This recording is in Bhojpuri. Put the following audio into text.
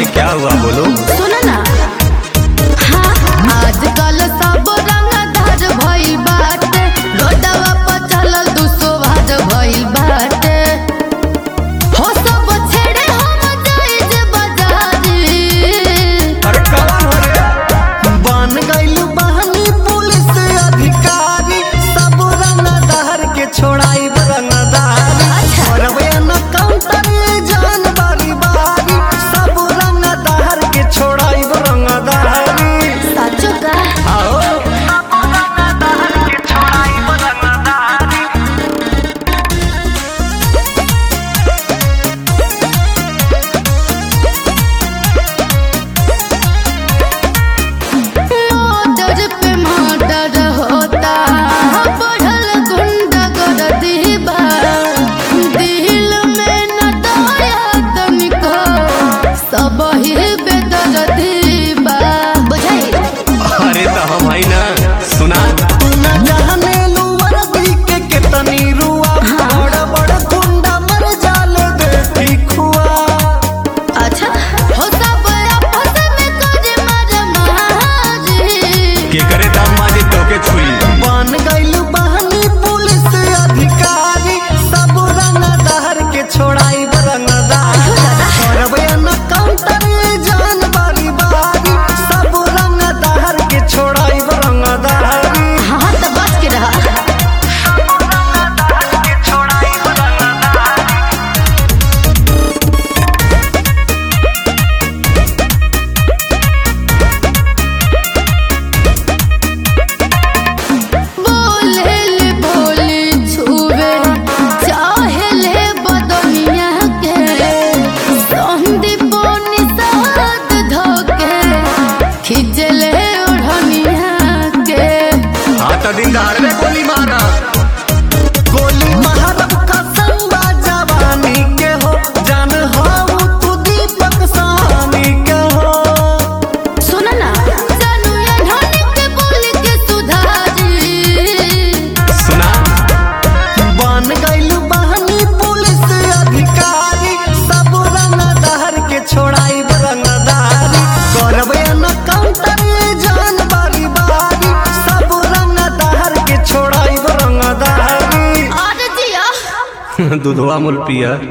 अरे क्या हुआ बोलो सुनो ना हाँ आजकल सब रंगदार भइल बाटे रोडवा पर चलल दुसो भाज भइल बाटे हो सब छेड़े हम जाई जे बाजारी अरे कौन हो रे बन गइल बहनी पुलिस अधिकारी सब रंगदार के छोड़ाई रंगदारी अच्छा। करवे न काउंटर जान बारी बारी सब रंगदार के छोड़ाई रंगदारी साचो का आओ सब रंगदार के छोड़ाई रंगदारी मर्डर पे मर्डर होता बढ़ल गुंडागर्दी बा दिल में न दया तनिको सब ही बेदर्दी बा बुझाई अरे तो हम है ना सुना तू न जाने लुवर दी के कितनी रुआ बड़ बड़ गुंडा मर जाले देखी खुआ अच्छा हो सब आपस में करे मार महाजी के करे दाम माजे तोके छुई बन गइल बहनी पुलिस अधिकारी सब रंगदार के छोड़ाई रंगदार करवे न काउंटर जान बारी बारी सब रंगदार के छोड़ाई रंगदारी हाँ तो बच के रहा के छोड़ाई रंगदारी बोले ले बोले छुवे चाहे ले बदनिया के संदीपोनी साथ धोके खिंचले ओढ़निया के हाँ तो दिन दहाड़ में गोली मारा गोली मारब कसम बा जवानी के हो जान हो तू दीपक सानी के हो सुन ना जानू या ढोनी के बोली के सुधारी सुना बन गइल बहनी पुलिस अधिकारी सब रंगदार के छोड़ाई रंगदारी करवे न काउंटर जान बारी बारी सब रंगदार के छोड़ाई रंगदारी और जिया दूधवा मुल पिया